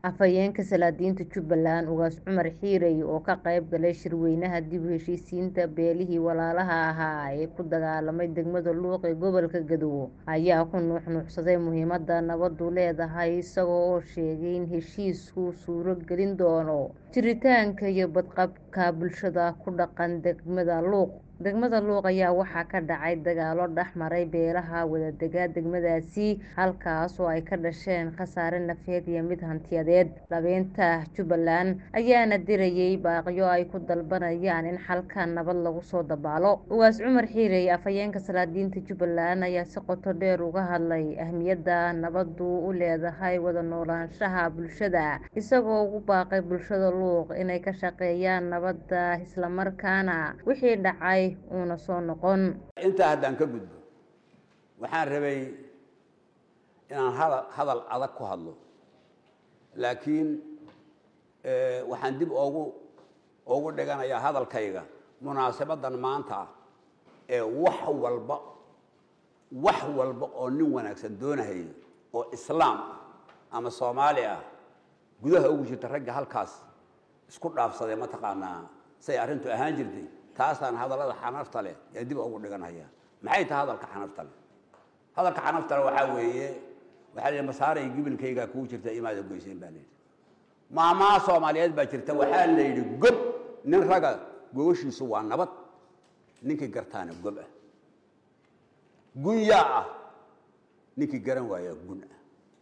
afhayeenka salaadiinta jubbaland ugaas cumar xiirey oo ka qayb galay shirweynaha dib u heshiisiinta beelihii walaalaha ahaa ee ku dagaalamay degmada luuq ee gobolka gadow ayaa ku nuuxnuuxsaday muhiimada nabadu leedahay isagoo oo sheegay in heshiisku suuro gelin doono jiritaanka iyo badqabka bulshada ku dhaqan degmada luuq degmada luuq ayaa waxaa ka dhacay dagaalo dhex maray beelaha wadadega degmadaasi halkaas oo ay ka dhasheen khasaare nafeed iyo mid hantiyadeed labeynta jubbaland ayaana dirayay baaqyo ay ku dalbanayaan in xalka nabad lagu soo dabaalo ugaas cumar xiirey afhayeenka salaadiinta jubbaland ayaa si qoto dheer uga hadlay ahmiyadda nabadu u leedahay wada noolaanshaha bulshada isagoo ugu baaqay bulshada luuq inay ka shaqeeyaan nabadda islamarkaana wixii dhacay uuna soo noqon intaa haddaan ka gudbo waxaan rabay inaan hadal hadal adag ku hadlo laakiin waxaan dib ogu ugu dhiganayaa hadalkayga munaasabadan maanta ee wax walba wax walba oo nin wanaagsan doonahaya oo islaam ah ama soomaali ah gudaha ugu jirta ragga halkaas isku dhaafsaday mataqaanaa say arrintu ahaan jirtay taasaan hadallada xanafta leh ee dib ugu dhiganaya maxay tahay hadalka xanafta leh hadalka xanafta leh waxaa weeye waxaa la yidhi masaaray gibilkaygaa kugu jirta imaada goyseen baa layidhi maamaa soomaaliyeed baa jirta waxaa la yidhi gob nin raga gogoshiisu waa nabad ninkii gartaana gob ah gunyaa ah ninkii garan waayaa gun ah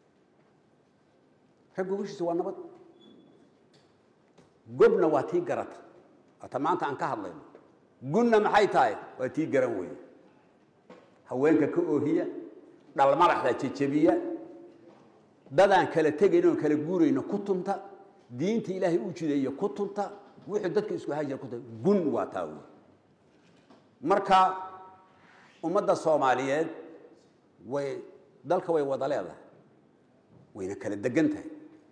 rag gogoshiisu waa nabad gobna waa tii garata ata maanta aan ka hadlayno gunna maxay tahay waa tii garan weye haweenka ka oohiya dhalmadaxda jejebiya dadaan kala tegayn oon kala guurayno ku tunta diinta ilaahay u jideeyo ku tunta wuxuu dadka isku haajira ku tunta gun waa taa wey marka ummadda soomaaliyeed way dalka way wada leedahay wayna kala degan tahay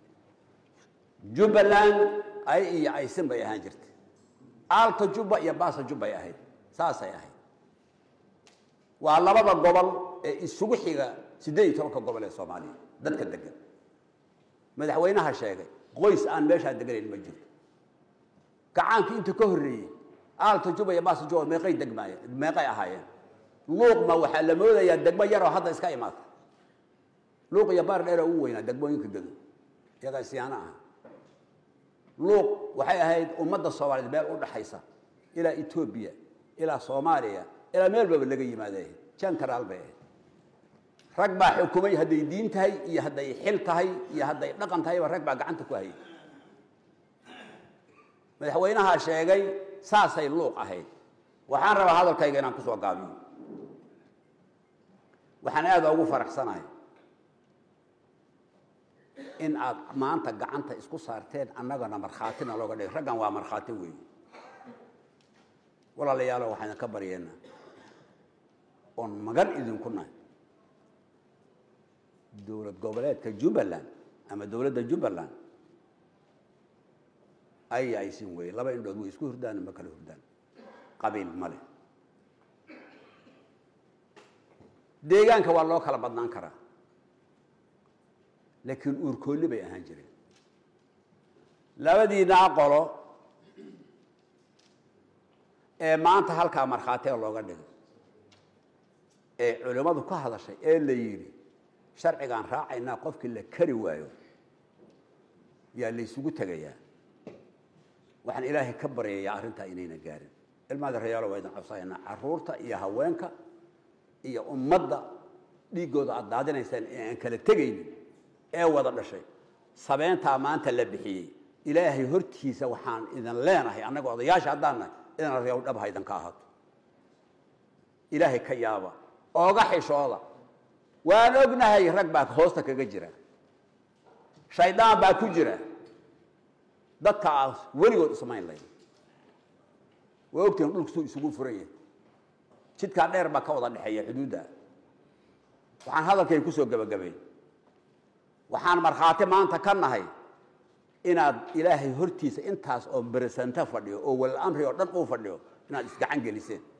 jubbaland ay iyo aysin bay ahaan jirtay aalta jubba iyo baasa jubbay ahayd saasay ahayd waa labada gobol ee isugu xiga siddeed iyo tobanka gobol ee soomaaliya dadka degan madaxweynaha sheegay qoys aan meeshaa deganayn ma jirto gacaankii inta ka horreeyey aalta jubba iyo baasa jubba meeqay degmaayeen meeqay ahaayeen luuqma waxaa la moodayaa degmo yaroo hadda iska imaata luuq iyo baar dheeroo ugu weynaa degmooyinka gado iyagaa siyaano ah luuq waxay ahayd ummadda soomaaliyeed meel u dhaxaysa ilaa etoobiya ilaa soomaaliya ilaa meel baba laga yimaada jentaraal bay ahayd rag baa xukumay hadday diin tahay iyo hadday xil tahay iyo hadday dhaqan tahayba rag baa gacanta ku hayay madaxweynaha sheegay saasay luuq ahayd waxaan rabaa hadalkayga inaan kusoo gaabiyo waxaan aada ugu faraxsanahay in aad maanta gacanta isku saarteen annagana markhaatina looga dhigay raggan waa markhaati weeye walaalayaalo waxaan ka baryeennaa oon magan idinku nahay dowlad goboleedka jubbaland ama dowladda jubbaland ay aysin weye laba indhood way isku hurdaan ma kala hurdaan qabiil ma leh deegaanka waa loo kala badnaan karaa laakiin uurkoolli bay ahaan jireen labadiinaa qolo ee maanta halkaa markhaatiga looga dhigay ee culimmadu ka hadashay ee la yidhi sharcigaan raacaynaa qofkii la kari waayo yaa laysugu tegayaa waxaan ilaahay ka baryayaa arrintaa inayna gaarin ilmaada rayaalo waa idin codsahaynaa carruurta iyo haweenka iyo ummadda dhiiggooda aada daadinaysaan ee aan kala tegaynin ee wada dhashay sabeyntaa maanta la bixiyey ilaahay hortiisa waxaan idin leenahay annaga odayaasha haddaan nahay idan aryaw dhabha idinka ahaato ilaahay ka yaaba ooga xishooda waan ognahay rag baa hoosta kaga jira shaydaan baa ku jira dadka aas weligood ismayn layn waa ogtihin dhulku suu isugu furan yahay jidkaa dheer baa ka wada dhexeeya xuduudda waxaan hadalkay kusoo gebagabay waxaan markhaati maanta ka nahay inaad ilaahay hortiisa intaas oo beresanta fadhiyo oo wal amri oo dhan uu fadhiyo inaad isgacan geliseen